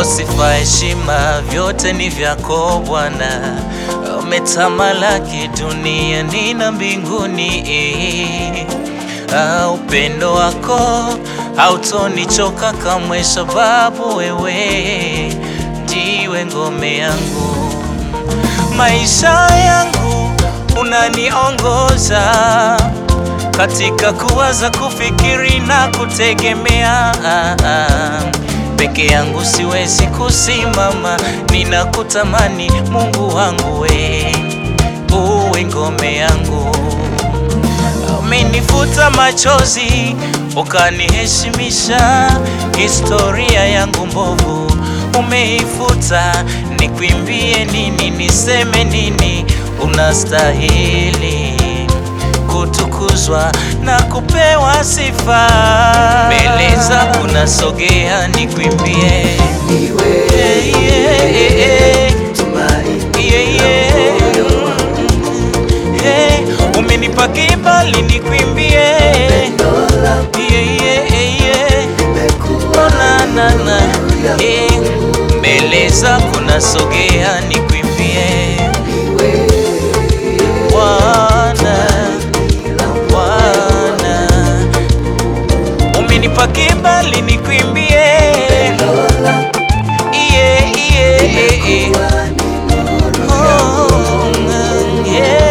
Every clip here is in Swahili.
sifa, heshima, vyote ni vyako Bwana. Umetamalaki duniani na mbinguni. Ah, upendo wako hautonichoka kamwe, sababu wewe ndiwe ngome yangu. Maisha yangu unaniongoza katika kuwaza, kufikiri na kutegemea. Peke yangu siwezi kusimama, ninakutamani Mungu wangu, we uwe ngome yangu. Umenifuta machozi ukaniheshimisha, historia yangu mbovu umeifuta. Nikwimbie nini? Niseme nini? Unastahili kutukuzwa na kupewa sifa. Mbele zako nasogea, nikwimbie Yeah, yeah, yeah. Yeah, yeah. Hey, umenipa kibali nikwimbie Yeah, yeah, yeah. Oh, na, na, na. Eh, mbele zako nasogea nikwimbie Bwana, Bwana, umenipa kibali nikwimbie Yeah, yeah, yeah. Oh, yeah.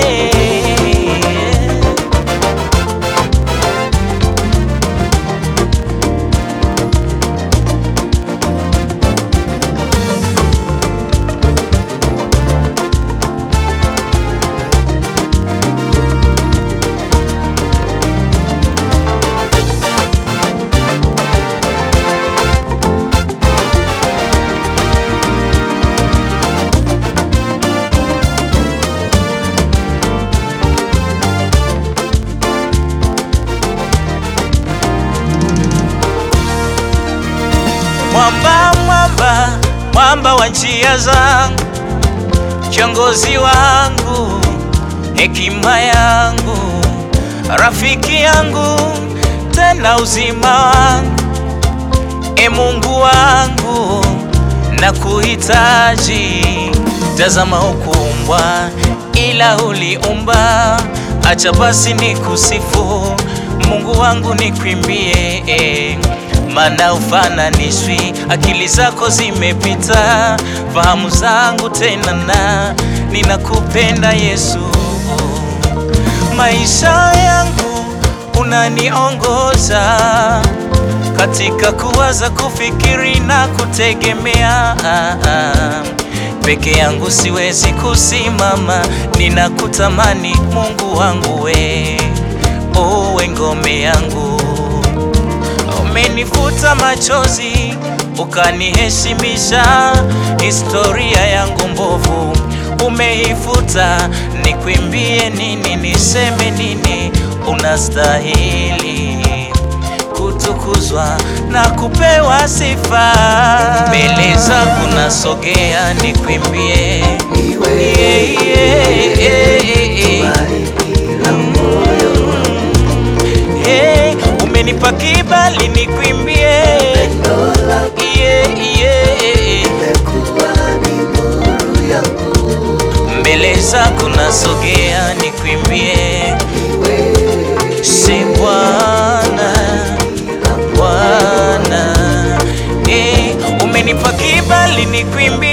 Mwamba, mwamba, mwamba wa njia zangu, kiongozi wangu, hekima yangu, rafiki yangu, tena uzima wangu, e Mungu wangu, na kuhitaji. Tazama hukuumbwa, ila uliumba. Acha basi nikusifu Mungu wangu, nikwimbie eh maana ufananishwi, akili zako zimepita fahamu zangu tena, na ninakupenda Yesu. Maisha yangu unaniongoza katika kuwaza, kufikiri na kutegemea. Peke yangu siwezi kusimama, ninakutamani Mungu wangu, we uwe ngome yangu umenifuta machozi ukaniheshimisha, historia yangu mbovu umeifuta. Nikwimbie nini? Niseme nini? Unastahili kutukuzwa na kupewa sifa. Mbele zako nasogea, nikwimbie yeah, yeah, yeah, yeah. Hey, umenipa kibali nikwimbie yeah, yeah. Mbele zako nasogea nikwimbie si Bwana, Bwana hey, umenipa kibali nikwimbie